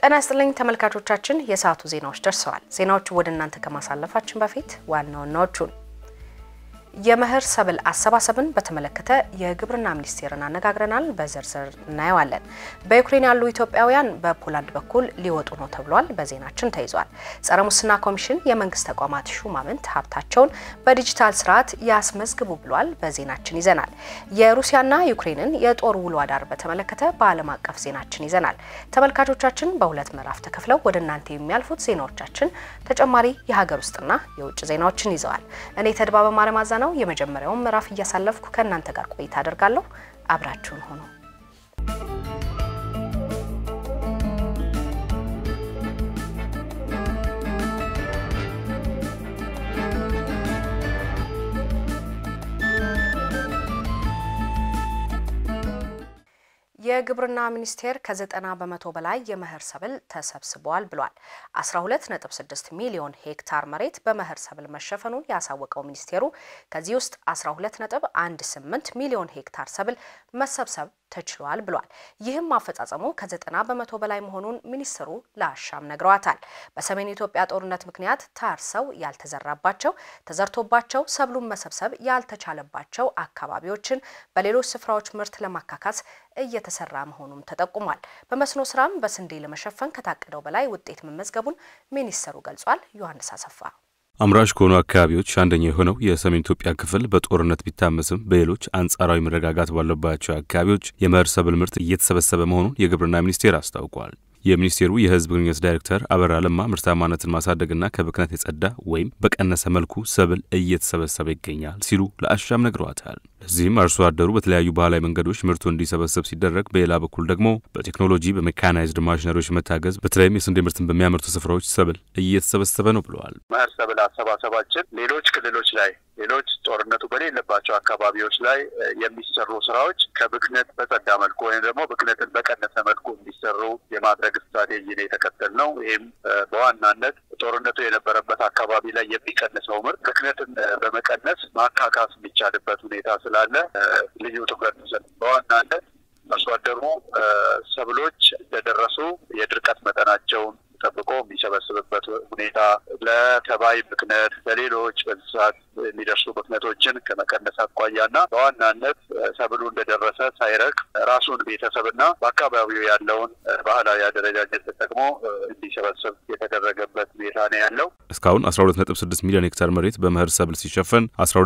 ጤና ይስጥልኝ ተመልካቾቻችን፣ የሰዓቱ ዜናዎች ደርሰዋል። ዜናዎቹ ወደ እናንተ ከማሳለፋችን በፊት ዋና ዋናዎቹን የመኸር ሰብል አሰባሰብን በተመለከተ የግብርና ሚኒስቴርን አነጋግረናል። በዝርዝር እናየዋለን። በዩክሬን ያሉ ኢትዮጵያውያን በፖላንድ በኩል ሊወጡ ነው ተብሏል። በዜናችን ተይዟል። ጸረ ሙስና ኮሚሽን የመንግስት ተቋማት ሹማምንት ሀብታቸውን በዲጂታል ስርዓት ያስመዝግቡ ብሏል። በዜናችን ይዘናል። የሩሲያና ዩክሬንን የጦር ውሎ አዳር በተመለከተ በዓለም አቀፍ ዜናችን ይዘናል። ተመልካቾቻችን በሁለት ምዕራፍ ተከፍለው ወደ እናንተ የሚያልፉት ዜናዎቻችን ተጨማሪ የሀገር ውስጥና የውጭ ዜናዎችን ይዘዋል። እኔ ተድባ በማለማዛ ነው የመጀመሪያውን ምዕራፍ እያሳለፍኩ ከእናንተ ጋር ቆይታ አደርጋለሁ። አብራችሁን ሆኖ የግብርና ሚኒስቴር ከዘጠና በመቶ በላይ የመኸር ሰብል ተሰብስበዋል ብሏል። 12.6 ሚሊዮን ሄክታር መሬት በመኸር ሰብል መሸፈኑን ያሳወቀው ሚኒስቴሩ ከዚህ ውስጥ 12.18 ሚሊዮን ሄክታር ሰብል መሰብሰብ ተችሏል ብሏል። ይህም አፈጻጸሙ ከዘጠና በመቶ በላይ መሆኑን ሚኒስትሩ ለአሻም ነግረዋታል። በሰሜን ኢትዮጵያ ጦርነት ምክንያት ታርሰው ያልተዘራባቸው ተዘርቶባቸው ሰብሉን መሰብሰብ ያልተቻለባቸው አካባቢዎችን በሌሎች ስፍራዎች ምርት ለማካካስ እየተሰራ መሆኑም ተጠቁሟል። በመስኖ ስራም በስንዴ ለመሸፈን ከታቀደው በላይ ውጤት መመዝገቡን ሚኒስትሩ ገልጿል። ዮሐንስ አሰፋ አምራች ከሆኑ አካባቢዎች አንደኛ የሆነው የሰሜን ኢትዮጵያ ክፍል በጦርነት ቢታመስም በሌሎች አንጻራዊ መረጋጋት ባለባቸው አካባቢዎች የመኸር ሰብል ምርት እየተሰበሰበ መሆኑን የግብርና ሚኒስቴር አስታውቋል። የሚኒስቴሩ የሕዝብ ግንኙነት ዳይሬክተር አበራ ለማ ምርታማነትን ማሳደግና ከብክነት የጸዳ ወይም በቀነሰ መልኩ ሰብል እየተሰበሰበ ይገኛል ሲሉ ለአሻም ነግረዋታል። ለዚህም አርሶ አደሩ በተለያዩ ባህላዊ መንገዶች ምርቱ እንዲሰበሰብ ሲደረግ፣ በሌላ በኩል ደግሞ በቴክኖሎጂ በሜካናይዝድ ማሽነሪዎች መታገዝ በተለይም የስንዴ ምርትን በሚያመርቱ ስፍራዎች ሰብል እየተሰበሰበ ነው ብለዋል። መኸር ሰብል አሰባሰባችን ሌሎች ክልሎች ላይ ሌሎች ጦርነቱ በሌለባቸው አካባቢዎች ላይ የሚሰሩ ስራዎች ከብክነት በጸዳ መልኩ ወይም ደግሞ ብክነትን በቀነሰ መልኩ እንዲሰሩ የማድረግ ስትራቴጂ ነው የተከተል ነው። ይህም በዋናነት ጦርነቱ የነበረበት አካባቢ ላይ የሚቀንሰው ምርት ብክነትን በመቀነስ ማካካስ የሚቻልበት ሁኔታ ስላለ ልዩ ትኩረት በዋናነት አርሶ አደሩ ሰብሎች እንደደረሱ የድርቀት መጠናቸውን ጠብቆ የሚሰበስብበት ሁኔታ ለተባይ ብክነት፣ ለሌሎች በእንስሳት የሚደርሱ ብክነቶችን ከመቀነስ አኳያና በዋናነት ሰብሉ እንደደረሰ ሳይረክ ራሱን ቤተሰብና በአካባቢው ያለውን ባህላዊ አደረጃጀት ተጠቅሞ እንዲሰበስብ የተደረገበት ሁኔታ ነው ያለው። እስካሁን 12.6 ሚሊዮን ሄክታር መሬት በመኸር ሰብል ሲሸፈን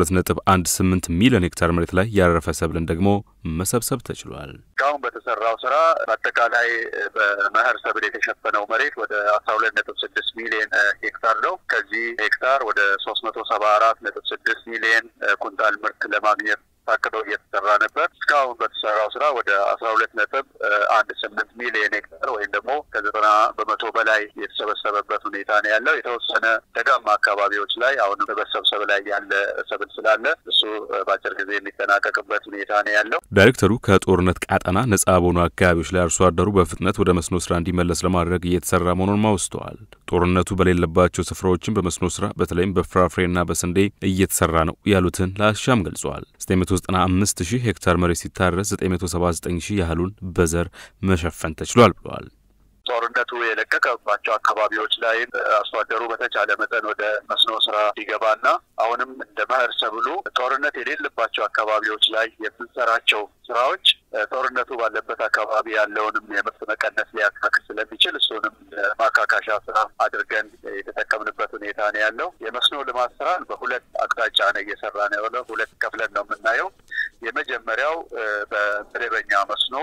12.18 ሚሊዮን ሄክታር መሬት ላይ ያረፈ ሰብልን ደግሞ መሰብሰብ ተችሏል። እስካሁን በተሰራው ስራ በአጠቃላይ በመኸር ሰብል የተሸፈነው መሬት ወደ አስራ ሁለት ነጥብ ስድስት ሚሊዮን ሄክታር ነው። ከዚህ ሄክታር ወደ ሶስት መቶ ሰባ አራት ነጥብ ስድስት ሚሊዮን ኩንታል ምርት ለማግኘት ታቅዶ እየተሰራ ነበር። እስካሁን በተሰራው ስራ ወደ አስራ ሁለት ነጥብ አንድ ስምንት ሚሊዮን ሄክታር ወይም ደግሞ ከዘጠና በመቶ በላይ የተሰበሰበበት ሁኔታ ነው ያለው። የተወሰነ ደጋማ አካባቢዎች ላይ አሁንም በመሰብሰብ ላይ ያለ ሰብል ስላለ እሱ በአጭር ጊዜ የሚጠናቀቅበት ሁኔታ ነው ያለው። ዳይሬክተሩ ከጦርነት ቃጠና ነጻ በሆኑ አካባቢዎች ላይ አርሶ አደሩ በፍጥነት ወደ መስኖ ስራ እንዲመለስ ለማድረግ እየተሰራ መሆኑን አውስተዋል። ጦርነቱ በሌለባቸው ስፍራዎችን በመስኖ ስራ በተለይም በፍራፍሬና በስንዴ እየተሰራ ነው ያሉትን ለአሻም ገልጸዋል። 995 ሺህ ሄክታር መሬት ሲታረስ 979 ሺህ ያህሉን በዘር መሸፈን ተችሏል ብለዋል። ጦርነቱ የለቀቀባቸው አካባቢዎች ላይ አርሶ አደሩ በተቻለ መጠን ወደ መስኖ ስራ እንዲገባና አሁንም እንደ መኸር ሰብሉ ጦርነት የሌለባቸው አካባቢዎች ላይ የምንሰራቸው ስራዎች ጦርነቱ ባለበት አካባቢ ያለውንም የምርት መቀነስ ሊያካክል ስለሚችል እሱንም ማካካሻ ስራ አድርገን የተጠቀምንበት ሁኔታ ነው ያለው። የመስኖ ልማት ስራን በሁለት አቅጣጫ ነው እየሰራ ነው ያለው። ሁለት ከፍለን ነው የምናየው። የመጀመሪያው በመደበኛ መስኖ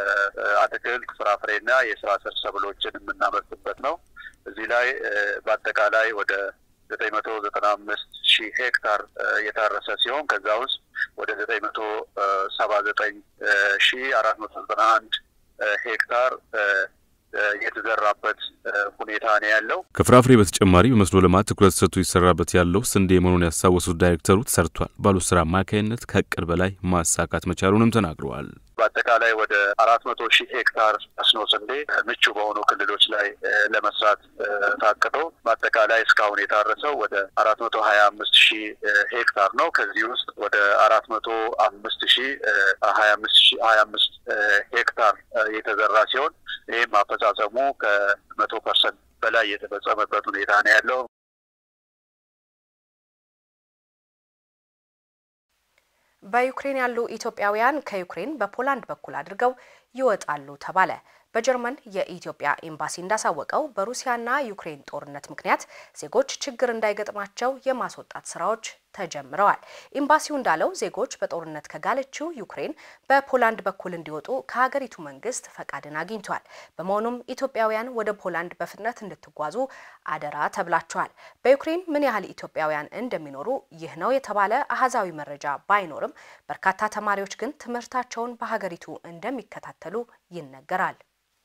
የአትክልት ፍራፍሬና የስራ ስር ሰብሎችን የምናመርትበት ነው። እዚህ ላይ በአጠቃላይ ወደ ዘጠኝ መቶ ዘጠና አምስት ሺህ ሄክታር የታረሰ ሲሆን ከዛ ውስጥ ወደ ዘጠኝ መቶ ሰባ ዘጠኝ ሺህ አራት መቶ ዘጠና አንድ ሄክታር የተዘራበት ሁኔታ ነው ያለው። ከፍራፍሬ በተጨማሪ በመስኖ ልማት ትኩረት ሰጥቶ ይሰራበት ያለው ስንዴ መሆኑን ያስታወሱት ዳይሬክተሩ ተሰርቷል ባሉት ስራ አማካይነት ከእቅድ በላይ ማሳካት መቻሉንም ተናግረዋል። በአጠቃላይ ወደ አራት መቶ ሺህ ሄክታር መስኖ ስንዴ ምቹ በሆኑ ክልሎች ላይ ለመስራት ታቅዶ በአጠቃላይ እስካሁን የታረሰው ወደ አራት መቶ ሀያ አምስት ሺህ ሄክታር ነው። ከዚህ ውስጥ ወደ አራት መቶ አምስት ሺህ ሀያ አምስት ሺህ ሀያ አምስት ሄክታር የተዘራ ሲሆን ይህም አፈጻጸሙ ከመቶ ፐርሰንት በላይ የተፈጸመበት ሁኔታ ነው ያለው። በዩክሬን ያሉ ኢትዮጵያውያን ከዩክሬን በፖላንድ በኩል አድርገው ይወጣሉ ተባለ። በጀርመን የኢትዮጵያ ኤምባሲ እንዳሳወቀው በሩሲያና ዩክሬን ጦርነት ምክንያት ዜጎች ችግር እንዳይገጥማቸው የማስወጣት ስራዎች ተጀምረዋል። ኤምባሲው እንዳለው ዜጎች በጦርነት ከጋለችው ዩክሬን በፖላንድ በኩል እንዲወጡ ከሀገሪቱ መንግስት ፈቃድን አግኝቷል። በመሆኑም ኢትዮጵያውያን ወደ ፖላንድ በፍጥነት እንድትጓዙ አደራ ተብላችኋል። በዩክሬን ምን ያህል ኢትዮጵያውያን እንደሚኖሩ ይህ ነው የተባለ አሃዛዊ መረጃ ባይኖርም በርካታ ተማሪዎች ግን ትምህርታቸውን በሀገሪቱ እንደሚከታተሉ ይነገራል።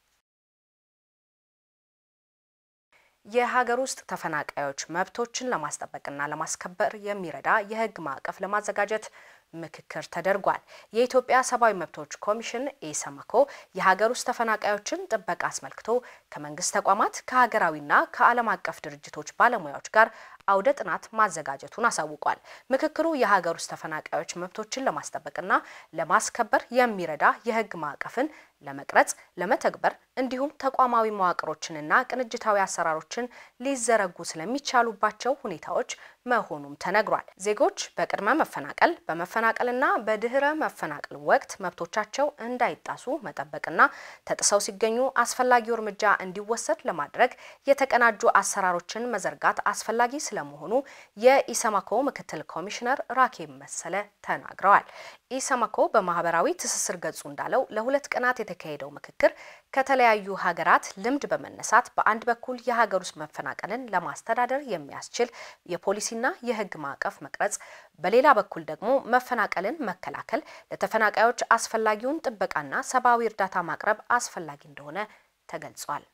የሀገር ውስጥ ተፈናቃዮች መብቶችን ለማስጠበቅና ለማስከበር የሚረዳ የሕግ ማዕቀፍ ለማዘጋጀት ምክክር ተደርጓል። የኢትዮጵያ ሰብአዊ መብቶች ኮሚሽን ኢሰመኮ የሀገር ውስጥ ተፈናቃዮችን ጥበቃ አስመልክቶ ከመንግስት ተቋማት ከሀገራዊና ከዓለም አቀፍ ድርጅቶች ባለሙያዎች ጋር አውደ ጥናት ማዘጋጀቱን አሳውቋል። ምክክሩ የሀገር ውስጥ ተፈናቃዮች መብቶችን ለማስጠበቅና ለማስከበር የሚረዳ የህግ ማዕቀፍን ለመቅረጽ ለመተግበር እንዲሁም ተቋማዊ መዋቅሮችንና ቅንጅታዊ አሰራሮችን ሊዘረጉ ስለሚቻሉባቸው ሁኔታዎች መሆኑም ተነግሯል። ዜጎች በቅድመ መፈናቀል በመፈናቀልና በድህረ መፈናቀል ወቅት መብቶቻቸው እንዳይጣሱ መጠበቅና ተጥሰው ሲገኙ አስፈላጊው እርምጃ እንዲወሰድ ለማድረግ የተቀናጁ አሰራሮችን መዘርጋት አስፈላጊ ስለመሆኑ የኢሰመኮ ምክትል ኮሚሽነር ራኬብ መሰለ ተናግረዋል። ኢሰመኮ በማህበራዊ ትስስር ገጹ እንዳለው ለሁለት ቀናት የተካሄደው ምክክር ከተለያዩ ሀገራት ልምድ በመነሳት በአንድ በኩል የሀገር ውስጥ መፈናቀልን ለማስተዳደር የሚያስችል የፖሊሲና የህግ ማዕቀፍ መቅረጽ፣ በሌላ በኩል ደግሞ መፈናቀልን መከላከል፣ ለተፈናቃዮች አስፈላጊውን ጥበቃና ሰብአዊ እርዳታ ማቅረብ አስፈላጊ እንደሆነ ተገልጿል።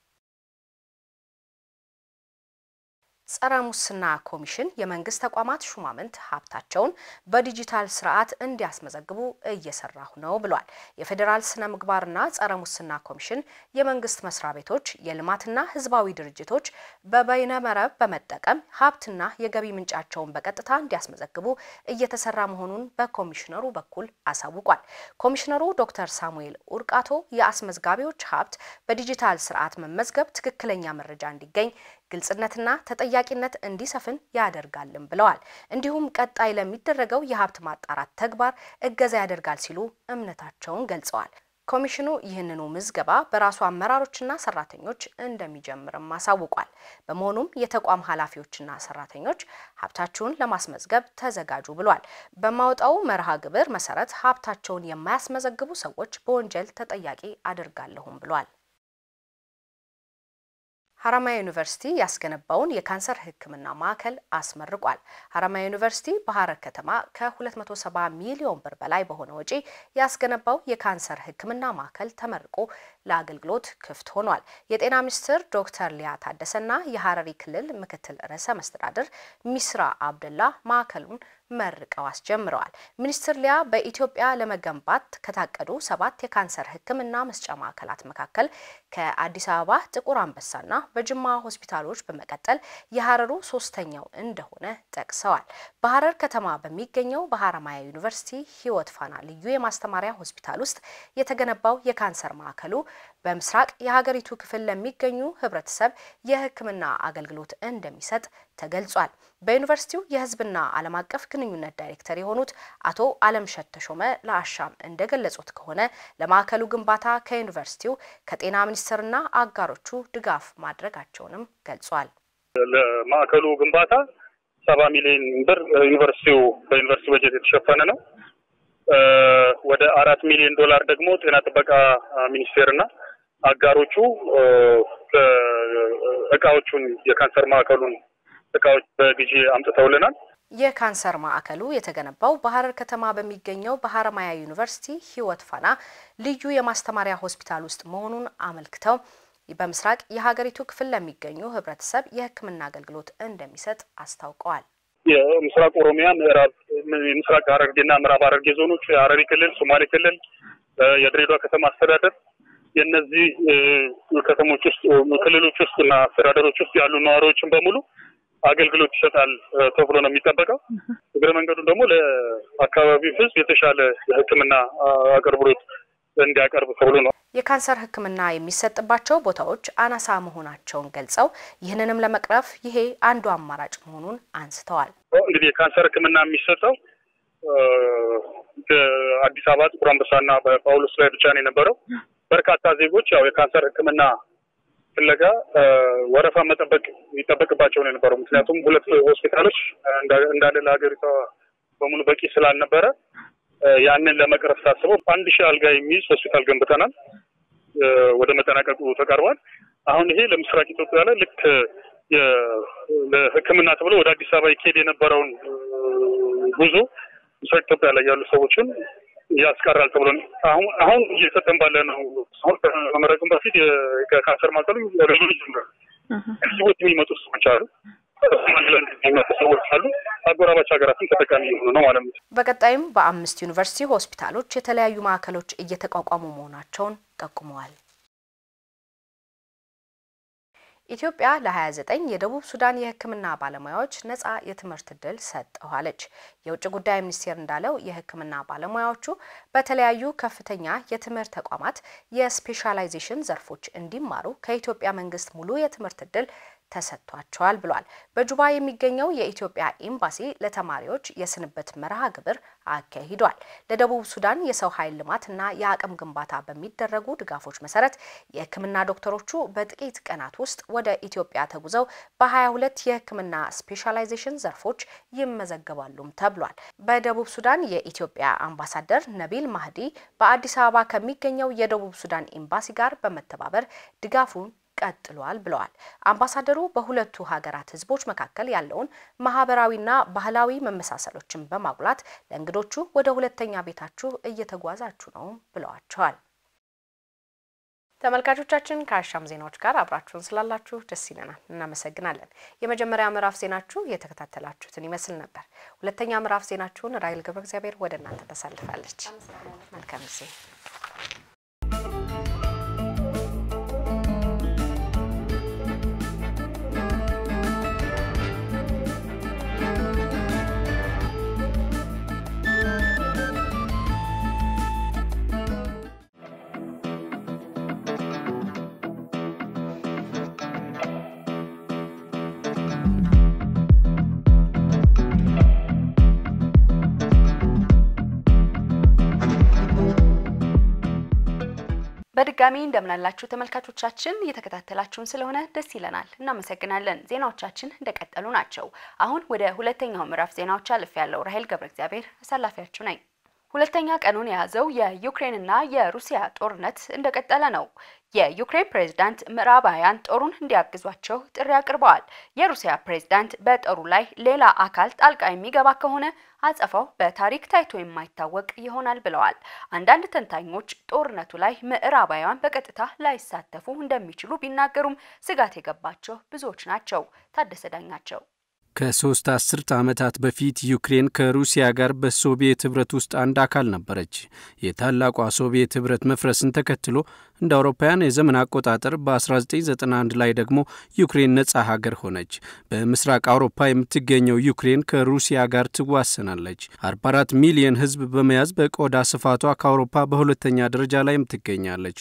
ጸረ ሙስና ኮሚሽን የመንግስት ተቋማት ሹማምንት ሀብታቸውን በዲጂታል ስርዓት እንዲያስመዘግቡ እየሰራሁ ነው ብሏል። የፌዴራል ስነ ምግባርና ጸረ ሙስና ኮሚሽን የመንግስት መስሪያ ቤቶች፣ የልማትና ህዝባዊ ድርጅቶች በበይነ መረብ በመጠቀም ሀብትና የገቢ ምንጫቸውን በቀጥታ እንዲያስመዘግቡ እየተሰራ መሆኑን በኮሚሽነሩ በኩል አሳውቋል። ኮሚሽነሩ ዶክተር ሳሙኤል ኡርቃቶ የአስመዝጋቢዎች ሀብት በዲጂታል ስርዓት መመዝገብ ትክክለኛ መረጃ እንዲገኝ ግልጽነትና ተጠያቂነት እንዲሰፍን ያደርጋልም ብለዋል። እንዲሁም ቀጣይ ለሚደረገው የሀብት ማጣራት ተግባር እገዛ ያደርጋል ሲሉ እምነታቸውን ገልጸዋል። ኮሚሽኑ ይህንኑ ምዝገባ በራሱ አመራሮችና ሰራተኞች እንደሚጀምርም አሳውቋል። በመሆኑም የተቋም ኃላፊዎችና ሰራተኞች ሀብታችሁን ለማስመዝገብ ተዘጋጁ ብሏል። በማውጣው መርሃ ግብር መሰረት ሀብታቸውን የማያስመዘግቡ ሰዎች በወንጀል ተጠያቂ አድርጋለሁም ብሏል። ሀረማያ ዩኒቨርሲቲ ያስገነባውን የካንሰር ሕክምና ማዕከል አስመርቋል። ሀረማያ ዩኒቨርሲቲ በሀረር ከተማ ከ270 ሚሊዮን ብር በላይ በሆነ ወጪ ያስገነባው የካንሰር ሕክምና ማዕከል ተመርቆ ለአገልግሎት ክፍት ሆኗል። የጤና ሚኒስትር ዶክተር ሊያ ታደሰና የሀረሪ ክልል ምክትል ርዕሰ መስተዳድር ሚስራ አብደላ ማዕከሉን መርቀው አስጀምረዋል። ሚኒስትር ሊያ በኢትዮጵያ ለመገንባት ከታቀዱ ሰባት የካንሰር ሕክምና መስጫ ማዕከላት መካከል ከአዲስ አበባ ጥቁር አንበሳና በጅማ ሆስፒታሎች በመቀጠል የሀረሩ ሶስተኛው እንደሆነ ጠቅሰዋል። በሀረር ከተማ በሚገኘው በሀረማያ ዩኒቨርሲቲ ህይወት ፋና ልዩ የማስተማሪያ ሆስፒታል ውስጥ የተገነባው የካንሰር ማዕከሉ በምስራቅ የሀገሪቱ ክፍል ለሚገኙ ህብረተሰብ የህክምና አገልግሎት እንደሚሰጥ ተገልጿል። በዩኒቨርሲቲው የህዝብና ዓለም አቀፍ ግንኙነት ዳይሬክተር የሆኑት አቶ አለምሸት ተሾመ ለአሻም እንደገለጹት ከሆነ ለማዕከሉ ግንባታ ከዩኒቨርሲቲው ከጤና ሚኒስቴርና አጋሮቹ ድጋፍ ማድረጋቸውንም ገልጿል። ለማዕከሉ ግንባታ ሰባ ሚሊዮን ብር ዩኒቨርሲቲው በዩኒቨርሲቲ በጀት የተሸፈነ ነው። ወደ አራት ሚሊዮን ዶላር ደግሞ ጤና ጥበቃ ሚኒስቴርና አጋሮቹ እቃዎቹን የካንሰር ማዕከሉን እቃዎች በግዢ አምጥተውልናል። የካንሰር ማዕከሉ የተገነባው በሀረር ከተማ በሚገኘው በሀረማያ ዩኒቨርሲቲ ህይወት ፋና ልዩ የማስተማሪያ ሆስፒታል ውስጥ መሆኑን አመልክተው በምስራቅ የሀገሪቱ ክፍል ለሚገኙ ህብረተሰብ የሕክምና አገልግሎት እንደሚሰጥ አስታውቀዋል። የምስራቅ ኦሮሚያ፣ ምዕራብ የምስራቅ ሀረርጌና ምዕራብ ሀረርጌ ዞኖች፣ የሀረሪ ክልል፣ ሶማሌ ክልል፣ የድሬዳዋ ከተማ አስተዳደር የእነዚህ ከተሞች ውስጥ ክልሎች ውስጥ እና አስተዳደሮች ውስጥ ያሉ ነዋሪዎችን በሙሉ አገልግሎት ይሰጣል ተብሎ ነው የሚጠበቀው። እግረ መንገዱ ደግሞ ለአካባቢው ህዝብ የተሻለ የህክምና አቅርቦት እንዲያቀርብ ተብሎ ነው። የካንሰር ሕክምና የሚሰጥባቸው ቦታዎች አናሳ መሆናቸውን ገልጸው ይህንንም ለመቅረፍ ይሄ አንዱ አማራጭ መሆኑን አንስተዋል። እንግዲህ የካንሰር ሕክምና የሚሰጠው አዲስ አበባ ጥቁር አንበሳና በጳውሎስ ላይ ብቻ ነው የነበረው። በርካታ ዜጎች ያው የካንሰር ሕክምና ፍለጋ ወረፋ መጠበቅ ይጠበቅባቸው ነው የነበረው። ምክንያቱም ሁለት ሆስፒታሎች እንዳለ ለሀገሪቷ በሙሉ በቂ ስላልነበረ ያንን ለመቅረፍ ታስበው አንድ ሺህ አልጋ የሚይዝ ሆስፒታል ገንብተናል። ወደ መጠናቀቁ ተቃርቧል። አሁን ይሄ ለምስራቅ ኢትዮጵያ ላይ ልክ ለሕክምና ተብሎ ወደ አዲስ አበባ ይካሄድ የነበረውን ጉዞ ምስራቅ ኢትዮጵያ ላይ ያሉ ሰዎችን ያስቀራል ተብሎ አሁን አሁን እየሰጠን ባለ ነው። አሁን ከመመረቅም በፊት ከካንሰር ማዕከሉ ሬዞሉት ጀምሯል። ህዝቦች የሚመጡ ሰዎች አሉ የሚመጡ ሰዎች አሉ። አጎራባች ሀገራትም ተጠቃሚ የሆኑ ነው ማለት ነው። በቀጣይም በአምስት ዩኒቨርሲቲ ሆስፒታሎች የተለያዩ ማዕከሎች እየተቋቋሙ መሆናቸውን ጠቁመዋል። ኢትዮጵያ ለ29 የደቡብ ሱዳን የሕክምና ባለሙያዎች ነጻ የትምህርት እድል ሰጠኋለች። የውጭ ጉዳይ ሚኒስቴር እንዳለው የሕክምና ባለሙያዎቹ በተለያዩ ከፍተኛ የትምህርት ተቋማት የስፔሻላይዜሽን ዘርፎች እንዲማሩ ከኢትዮጵያ መንግስት ሙሉ የትምህርት እድል ተሰጥቷቸዋል ብሏል። በጁባ የሚገኘው የኢትዮጵያ ኤምባሲ ለተማሪዎች የስንብት መርሃ ግብር አካሂዷል። ለደቡብ ሱዳን የሰው ኃይል ልማትና የአቅም ግንባታ በሚደረጉ ድጋፎች መሰረት የህክምና ዶክተሮቹ በጥቂት ቀናት ውስጥ ወደ ኢትዮጵያ ተጉዘው በ22 የህክምና ስፔሻላይዜሽን ዘርፎች ይመዘገባሉም ተብሏል። በደቡብ ሱዳን የኢትዮጵያ አምባሳደር ነቢል ማህዲ በአዲስ አበባ ከሚገኘው የደቡብ ሱዳን ኤምባሲ ጋር በመተባበር ድጋፉን ቀጥሏል ብለዋል። አምባሳደሩ በሁለቱ ሀገራት ህዝቦች መካከል ያለውን ማህበራዊና ባህላዊ መመሳሰሎችን በማጉላት ለእንግዶቹ ወደ ሁለተኛ ቤታችሁ እየተጓዛችሁ ነው ብለዋቸዋል። ተመልካቾቻችን ከአሻም ዜናዎች ጋር አብራችሁን ስላላችሁ ደስ ይለናል፣ እናመሰግናለን። የመጀመሪያ ምዕራፍ ዜናችሁ የተከታተላችሁትን ይመስል ነበር። ሁለተኛ ምዕራፍ ዜናችሁን ራይል ገብረ እግዚአብሔር ወደ እናንተ ተሳልፋለች። መልካም ጊዜ በድጋሚ እንደምናላችሁ ተመልካቾቻችን እየተከታተላችሁን ስለሆነ ደስ ይለናል፣ እናመሰግናለን። ዜናዎቻችን እንደቀጠሉ ናቸው። አሁን ወደ ሁለተኛው ምዕራፍ ዜናዎች አልፍ ያለው ራሄል ገብረ እግዚአብሔር አሳላፊያችሁ ነኝ። ሁለተኛ ቀኑን የያዘው የዩክሬንና የሩሲያ ጦርነት እንደቀጠለ ነው። የዩክሬን ፕሬዝዳንት ምዕራባውያን ጦሩን እንዲያግዟቸው ጥሪ አቅርበዋል። የሩሲያ ፕሬዝዳንት በጦሩ ላይ ሌላ አካል ጣልቃ የሚገባ ከሆነ አጸፋው በታሪክ ታይቶ የማይታወቅ ይሆናል ብለዋል። አንዳንድ ተንታኞች ጦርነቱ ላይ ምዕራባውያን በቀጥታ ላይሳተፉ እንደሚችሉ ቢናገሩም ስጋት የገባቸው ብዙዎች ናቸው። ታደሰ ዳኛቸው ከሶስት አስርተ ዓመታት በፊት ዩክሬን ከሩሲያ ጋር በሶቪየት ኅብረት ውስጥ አንድ አካል ነበረች። የታላቋ ሶቪየት ኅብረት መፍረስን ተከትሎ እንደ አውሮፓውያን የዘመን አቆጣጠር በ1991 ላይ ደግሞ ዩክሬን ነጻ ሀገር ሆነች። በምስራቅ አውሮፓ የምትገኘው ዩክሬን ከሩሲያ ጋር ትዋሰናለች። 44 ሚሊዮን ሕዝብ በመያዝ በቆዳ ስፋቷ ከአውሮፓ በሁለተኛ ደረጃ ላይም ትገኛለች።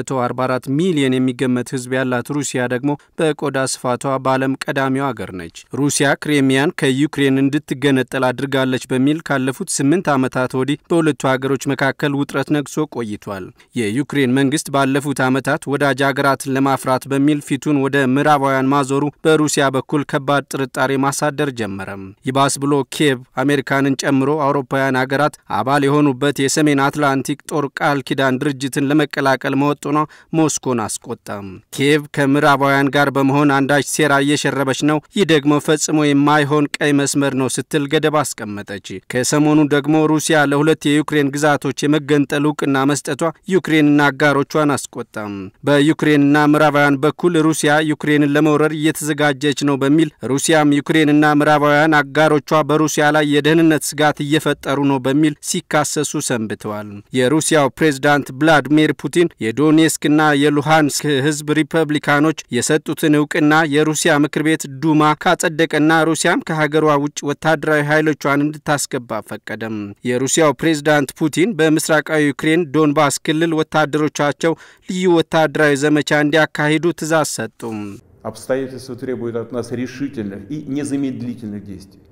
144 ሚሊዮን የሚገመት ሕዝብ ያላት ሩሲያ ደግሞ በቆዳ ስፋቷ በዓለም ቀዳሚው አገር ነች። ሩሲያ ክሬሚያን ከዩክሬን እንድትገነጠል አድርጋለች በሚል ካለፉት ስምንት ዓመታት ወዲህ በሁለቱ ሀገሮች መካከል ውጥረት ነግሶ ቆይቷል። የዩክሬን መንግስት ባለፉት ዓመታት ወዳጅ ሀገራትን ለማፍራት በሚል ፊቱን ወደ ምዕራባውያን ማዞሩ በሩሲያ በኩል ከባድ ጥርጣሬ ማሳደር ጀመረም። ይባስ ብሎ ኪየቭ አሜሪካንን ጨምሮ አውሮፓውያን ሀገራት አባል የሆኑበት የሰሜን አትላንቲክ ጦር ቃል ኪዳን ድርጅትን ለመቀላቀል መወጠኗ ሞስኮን አስቆጣም። ኪየቭ ከምዕራባውያን ጋር በመሆን አንዳች ሴራ እየሸረበች ነው፣ ይህ ደግሞ ፈጽሞ የማይሆን ቀይ መስመር ነው ስትል ገደብ አስቀመጠች። ከሰሞኑ ደግሞ ሩሲያ ለሁለት የዩክሬን ግዛቶች የመገንጠል እውቅና መስጠቷ ዩክሬንና አጋሮቿን አስቆጣም። በዩክሬንና ምዕራባውያን በኩል ሩሲያ ዩክሬንን ለመውረር እየተዘጋጀች ነው በሚል ሩሲያም ዩክሬንና ምዕራባውያን አጋሮቿ በሩሲያ ላይ የደህንነት ስጋት እየፈጠሩ ነው በሚል ሲካሰሱ ሰንብተዋል። የሩሲያው ፕሬዝዳንት ቭላዲሚር ፑቲን የዶኔስክና የሉሃንስክ ህዝብ ሪፐብሊካኖች የሰጡትን እውቅና የሩሲያ ምክር ቤት ዱማ ካጸደቀና ሩሲያና ሩሲያም ከሀገሯ ውጭ ወታደራዊ ኃይሎቿን እንድታስገባ ፈቀደም። የሩሲያው ፕሬዝዳንት ፑቲን በምስራቃዊ ዩክሬን ዶንባስ ክልል ወታደሮቻቸው ልዩ ወታደራዊ ዘመቻ እንዲያካሂዱ ትእዛዝ ሰጡም። Обстоятельства требуют от нас решительных и незамедлительных действий.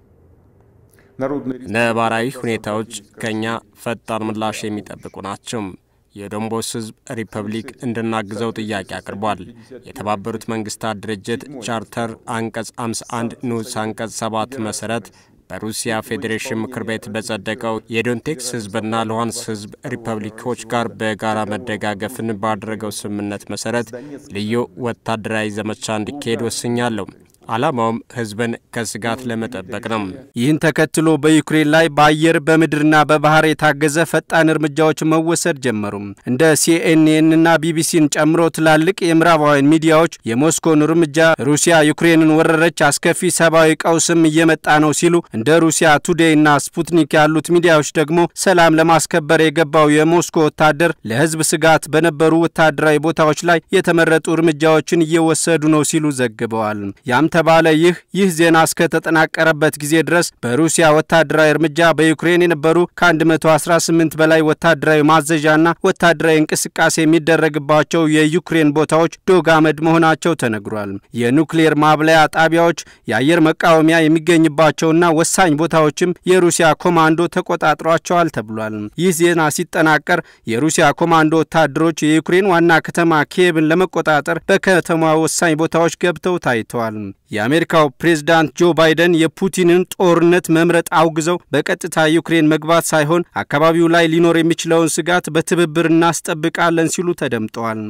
ነባራዊ ሁኔታዎች ከእኛ ፈጣን ምላሽ የሚጠብቁ ናቸው። የዶንቦስ ሕዝብ ሪፐብሊክ እንድናግዘው ጥያቄ አቅርቧል። የተባበሩት መንግስታት ድርጅት ቻርተር አንቀጽ 51 ንዑስ አንቀጽ 7 መሰረት በሩሲያ ፌዴሬሽን ምክር ቤት በጸደቀው የዶንቴክስ ህዝብና ሉሃንስ ህዝብ ሪፐብሊኮች ጋር በጋራ መደጋገፍን ባደረገው ስምምነት መሰረት ልዩ ወታደራዊ ዘመቻ እንዲካሄድ ወስኛለሁ። ዓላማውም ህዝብን ከስጋት ለመጠበቅ ነው። ይህን ተከትሎ በዩክሬን ላይ በአየር በምድርና በባህር የታገዘ ፈጣን እርምጃዎች መወሰድ ጀመሩ። እንደ ሲኤንኤንና ቢቢሲን ጨምሮ ትላልቅ የምዕራባውያን ሚዲያዎች የሞስኮን እርምጃ ሩሲያ ዩክሬንን ወረረች፣ አስከፊ ሰብአዊ ቀውስም እየመጣ ነው ሲሉ፣ እንደ ሩሲያ ቱዴይና ስፑትኒክ ያሉት ሚዲያዎች ደግሞ ሰላም ለማስከበር የገባው የሞስኮ ወታደር ለህዝብ ስጋት በነበሩ ወታደራዊ ቦታዎች ላይ የተመረጡ እርምጃዎችን እየወሰዱ ነው ሲሉ ዘግበዋል። ያም ተባለ ይህ ይህ ዜና እስከተጠናቀረበት ጊዜ ድረስ በሩሲያ ወታደራዊ እርምጃ በዩክሬን የነበሩ ከ118 በላይ ወታደራዊ ማዘዣና ወታደራዊ እንቅስቃሴ የሚደረግባቸው የዩክሬን ቦታዎች ዶግ አመድ መሆናቸው ተነግሯል። የኑክሌር ማብለያ ጣቢያዎች፣ የአየር መቃወሚያ የሚገኝባቸውና ወሳኝ ቦታዎችም የሩሲያ ኮማንዶ ተቆጣጥሯቸዋል ተብሏል። ይህ ዜና ሲጠናቀር የሩሲያ ኮማንዶ ወታደሮች የዩክሬን ዋና ከተማ ኪየቭን ለመቆጣጠር በከተማ ወሳኝ ቦታዎች ገብተው ታይተዋል። የአሜሪካው ፕሬዝዳንት ጆ ባይደን የፑቲንን ጦርነት መምረጥ አውግዘው በቀጥታ ዩክሬን መግባት ሳይሆን አካባቢው ላይ ሊኖር የሚችለውን ስጋት በትብብር እናስጠብቃለን ሲሉ ተደምጠዋል።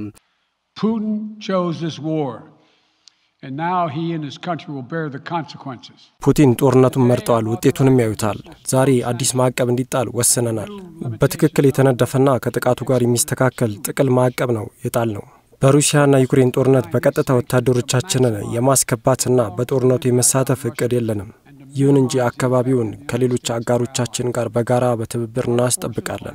ፑቲን ጦርነቱን መርጠዋል፣ ውጤቱንም ያዩታል። ዛሬ አዲስ ማዕቀብ እንዲጣል ወስነናል። በትክክል የተነደፈና ከጥቃቱ ጋር የሚስተካከል ጥቅል ማዕቀብ ነው የጣል ነው። በሩሲያና ዩክሬን ጦርነት በቀጥታ ወታደሮቻችንን የማስገባትና በጦርነቱ የመሳተፍ እቅድ የለንም። ይሁን እንጂ አካባቢውን ከሌሎች አጋሮቻችን ጋር በጋራ በትብብር እናስጠብቃለን።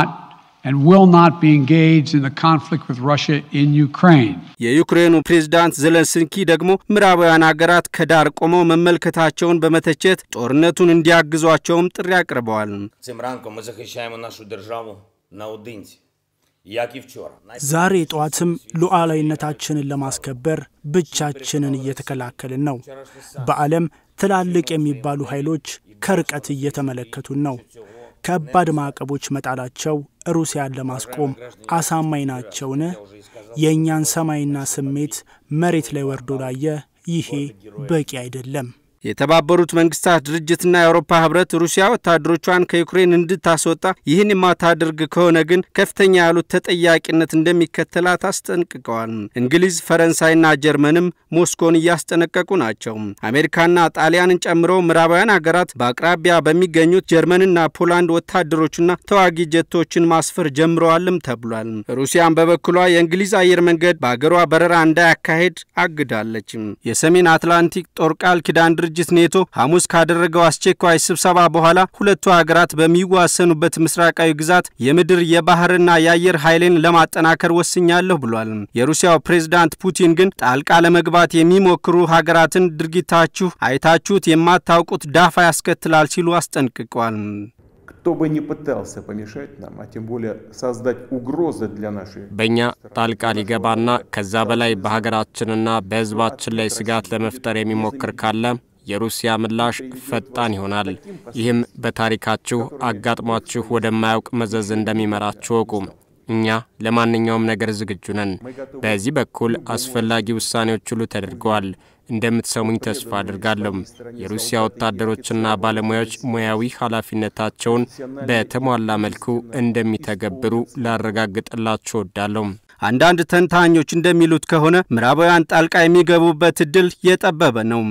የዩክሬኑ ፕሬዝዳንት ዘለንስኪ ደግሞ ምዕራባውያን ሀገራት ከዳር ቆመው መመልከታቸውን በመተቸት ጦርነቱን እንዲያግዟቸውም ጥሪ አቅርበዋል። ዛሬ ጠዋትም ሉዓላዊነታችንን ለማስከበር ብቻችንን እየተከላከልን ነው። በዓለም ትላልቅ የሚባሉ ኃይሎች ከርቀት እየተመለከቱን ነው። ከባድ ማዕቀቦች መጣላቸው ሩሲያን ለማስቆም አሳማኝ ናቸውን? የእኛን ሰማይና ስሜት መሬት ላይ ወርዶ ላየ ይሄ በቂ አይደለም። የተባበሩት መንግስታት ድርጅትና የአውሮፓ ህብረት ሩሲያ ወታደሮቿን ከዩክሬን እንድታስወጣ ይህን የማታደርግ ከሆነ ግን ከፍተኛ ያሉት ተጠያቂነት እንደሚከተላት አስጠንቅቀዋል። እንግሊዝ፣ ፈረንሳይና ጀርመንም ሞስኮን እያስጠነቀቁ ናቸው። አሜሪካና ጣሊያንን ጨምሮ ምዕራባውያን ሀገራት በአቅራቢያ በሚገኙት ጀርመንና ፖላንድ ወታደሮችና ተዋጊ ጀቶችን ማስፈር ጀምረዋልም ተብሏል። ሩሲያን በበኩሏ የእንግሊዝ አየር መንገድ በአገሯ በረራ እንዳያካሄድ አግዳለች። የሰሜን አትላንቲክ ጦር ቃል ኪዳን ድርጅት ኔቶ ሐሙስ ካደረገው አስቸኳይ ስብሰባ በኋላ ሁለቱ ሀገራት በሚዋሰኑበት ምስራቃዊ ግዛት የምድር የባህርና የአየር ኃይልን ለማጠናከር ወስኛለሁ ብሏል። የሩሲያው ፕሬዝዳንት ፑቲን ግን ጣልቃ ለመግባት የሚሞክሩ ሀገራትን ድርጊታችሁ አይታችሁት የማታውቁት ዳፋ ያስከትላል ሲሉ አስጠንቅቀዋል። Кто бы ни пытался помешать нам, а тем более создать угрозы для нашей... በእኛ ጣልቃ ሊገባና ከዛ በላይ በሀገራችንና በሕዝባችን ላይ ስጋት ለመፍጠር የሚሞክር ካለ የሩሲያ ምላሽ ፈጣን ይሆናል። ይህም በታሪካችሁ አጋጥሟችሁ ወደማያውቅ መዘዝ እንደሚመራችሁ እወቁ። እኛ ለማንኛውም ነገር ዝግጁ ነን። በዚህ በኩል አስፈላጊ ውሳኔዎች ሁሉ ተደርገዋል። እንደምትሰሙኝ ተስፋ አድርጋለሁ። የሩሲያ ወታደሮችና ባለሙያዎች ሙያዊ ኃላፊነታቸውን በተሟላ መልኩ እንደሚተገብሩ ላረጋግጥላችሁ እወዳለሁ። አንዳንድ ተንታኞች እንደሚሉት ከሆነ ምዕራባውያን ጣልቃ የሚገቡበት እድል የጠበበ ነው።